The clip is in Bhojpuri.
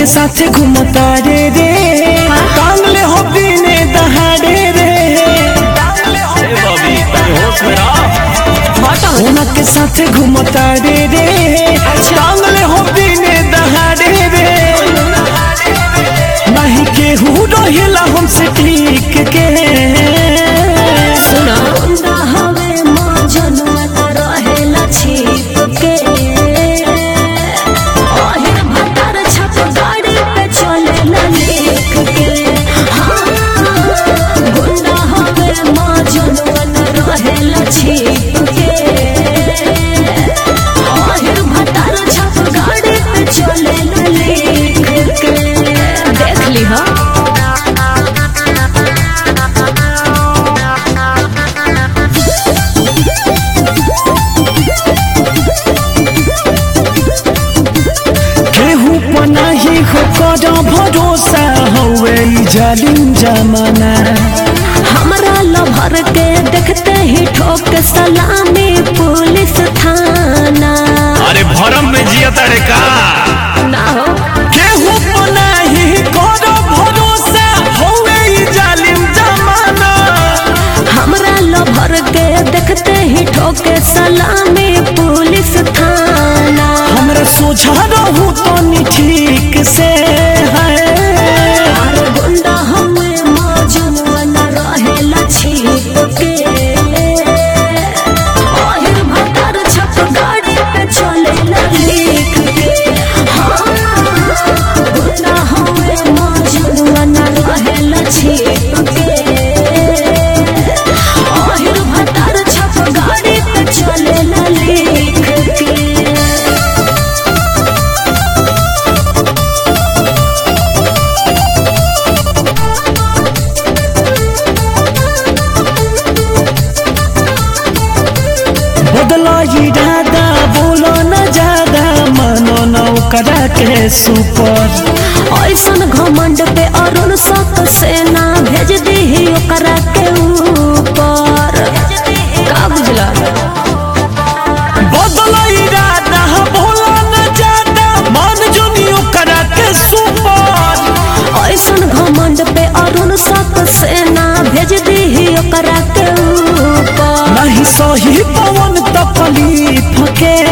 साथे घूमता रे रे टांगले हो दिने दहाड़े रे सोना के साथे घूमता रे रे टांगले हो दिने दहाड़े रे नहीं केहू रहेला हमसे ठीक के सुना गुंडा हवे मौजनुआ त रहेला छिप के ओहिर भतर छप गाड़ी पे चलेला लेख के हाँ गुंडा हवे मौजनुआ त रहेला छिप के ओहिर भतर छप गाड़ी पे चलेला लेख के देख ली हा केहू पनाही हो कर भरोसा हवे ई जालिम जमाना हमरा लभर के देखते ही ठोक सलामी पुलिस थाना अरे भरम में जिया तारे का ना हो केहू पनाही कर भरोसा हवे ई जालिम जमाना हमरा लभर के देखते ही ठोक सलामी पुलिस थाना हमरा सोझा रहू तो नी ठीक से है अरे गुंडा हमें मौजनुआ न रहेला छिप के ओहिर भतर छप गाड़ी पे चलेला लिख के हाँ गुंडा हमें मौजनुआ न रहेला छिप के ओहिर भतर छप गाड़ी पे चलेला लिख के बदला इरादा बोलो न ज्यादा मानो न ओकरा के सुपर ऐसन घमंड पे अरुण सक सेना भेज दी ओकरा के ऊपर का बुझला बदला इरादा बोलो न ज्यादा मान जोनी ओकरा के सुपर ऐसन घमंड पे अरुण सक सेना भेज दी ओकरा के ऊपर नहीं सही पवन तपली फके